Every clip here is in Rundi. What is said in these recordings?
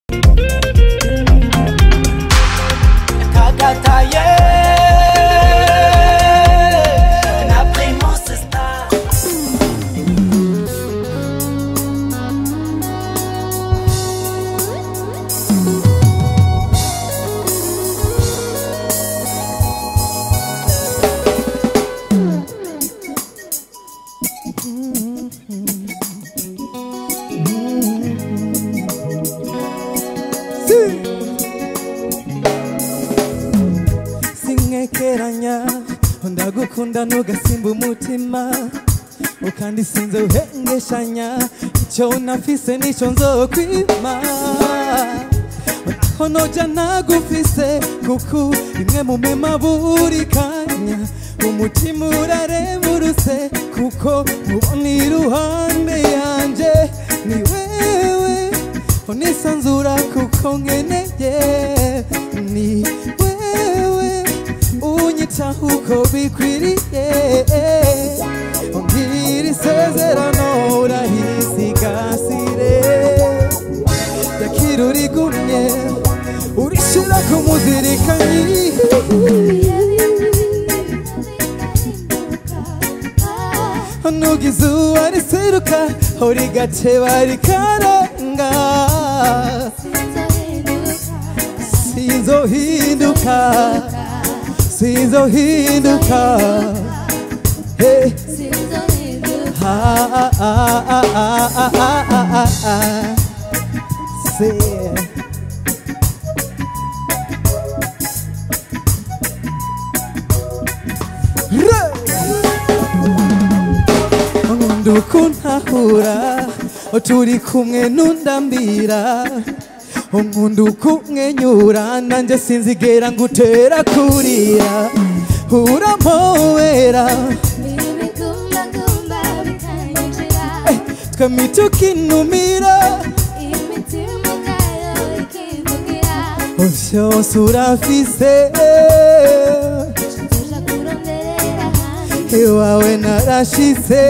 kakataye na primus star sinkekeranya ndagukunda ntugasimba umutima ukandi sinze uhengeshanya icyo nafise nicyo nzokwima honoja nagufise kuko rimwe mu mema buri kanya umutima uraremurutse kuko ubona iruhande yanje ni wewe unisanzura kuko nkeneye ni wewe unyitaho uko bikwiriye umbwira isezerano urahisigasire yakira urigumye urishira ku muzirikanyi nugize uwariseruka uri gateba rikarenga sinzohinduka sinzohinduka hey. Ah, ah, ah, ah, ah, ah, ah, ah, ah. Say. nkunda ukuntahura turi kumwe nundambira nkunda ukumwenyura nanjye sinzigera ngutera kurira urampowera twembi tukinumira vyose urafise iwawe narashise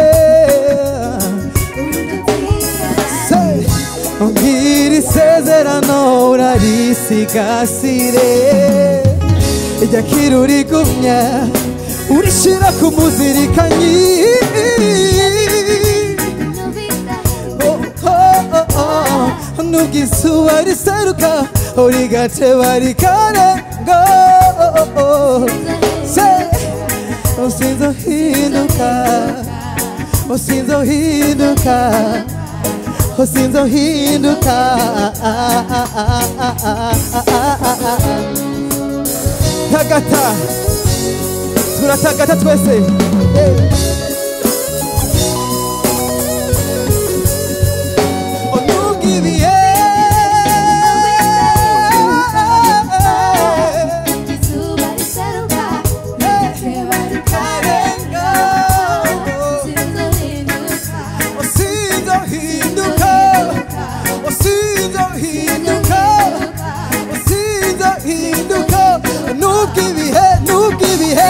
mbwira isezerano urarisigasire ryakira urigumya urishira ku muzirikanyi nugizuba riseruka urigateba rikarenga usinzohinduka usinzohinduka usinzohinduka tagata turatagata twese Eh. Onugibiye. Karenga. Usinzohinduka. Usinzohinduka. Usinzohinduka. Nugibihe, nugibihe.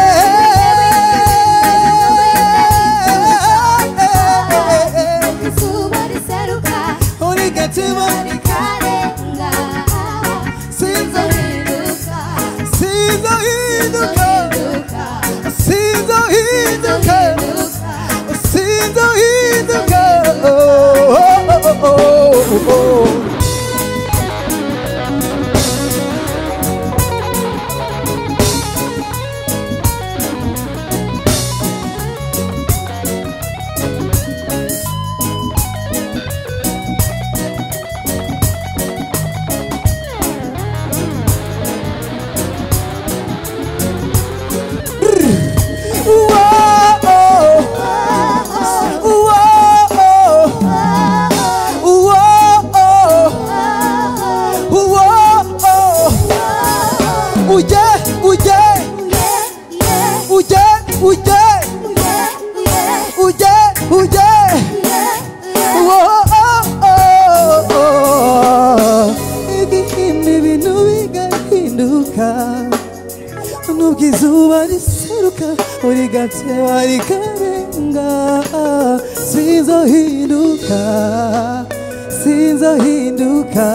Urigatima. Sinzohinduka. Sinzohinduka. Sinzohinduka. Sinzohinduka. Oh, oh, oh, oh, oh. nubwo izuba riseruka uri gateba rikarenga sinzohinduka sinzohinduka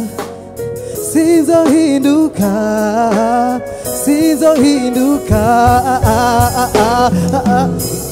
sinzohinduka sinzohinduka